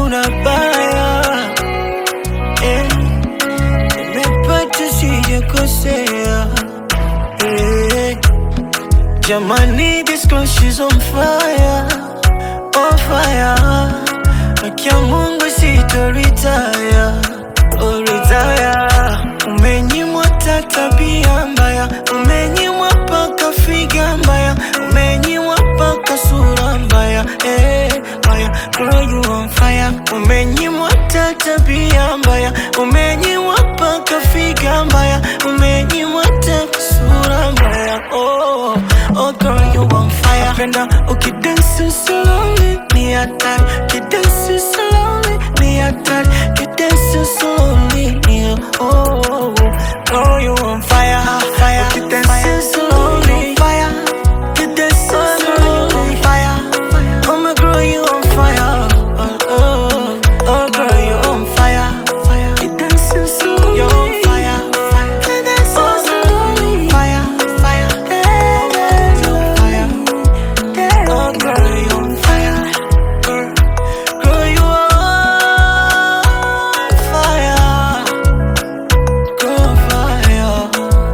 hakuna baya eh, nimepata sijakosea eh, jamani this girl she's on fire on fire Akia Mungu sitoritaya oh, retire umenyimwa ta tabia mbaya umenyimwa paka figa mbaya umenyimwa paka sura mbaya eh, mbaya girl you on fire umenyimwa ta tabia mbaya umenyimwa paka figa mbaya umenyimwa ta sura mbaya oh, oh girl you on fire penda ukidansi slowly ni hatari kidansi slowly ni hatari kidansi slowly ni oh, oh, oh. girl you on fire fire ukidansi slowly fire kidansi slowly fire oh my girl you on fire oh, oh, oh girl you on fire fire kidansi slowly you on fire fire kidansi slowly fire fire kidansi fire Oh, girl, you on fire. Girl, girl, you on fire. Girl, fire.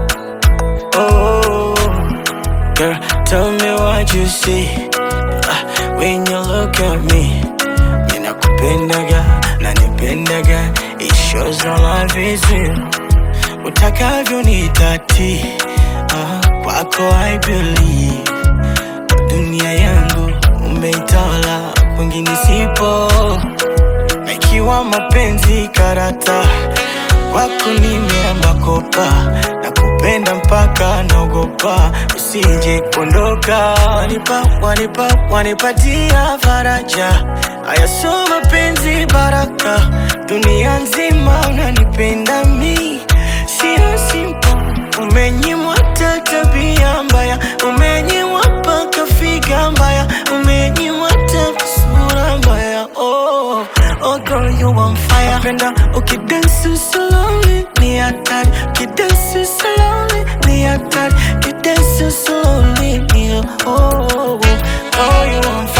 Oh, girl, tell me what you see Ah, when you look at me. Ninakupendaga, nanipendaga. It shows our love is real. Utakavyo nitati, ah, kwako I believe dunia yangu umeitawala, kwingine sipo. Na ikiwa mapenzi karata, kwako nimeamba kopa, na kupenda mpaka naogopa usije kuondoka. Wanipa, wanipa, wanipatia faraja, haya so mapenzi baraka, dunia nzima unanipenda mi, sio simple Umenyimwa ta tabia mbaya, umenyimwa paka figa mbaya, umenyimwa ta sura mbaya. Oh, oh girl you on fire. Penda ukidansi slowly ni hatari, ukidansi slowly ni hatari, ukidansi slowly ni oh, oh, oh. Girl you on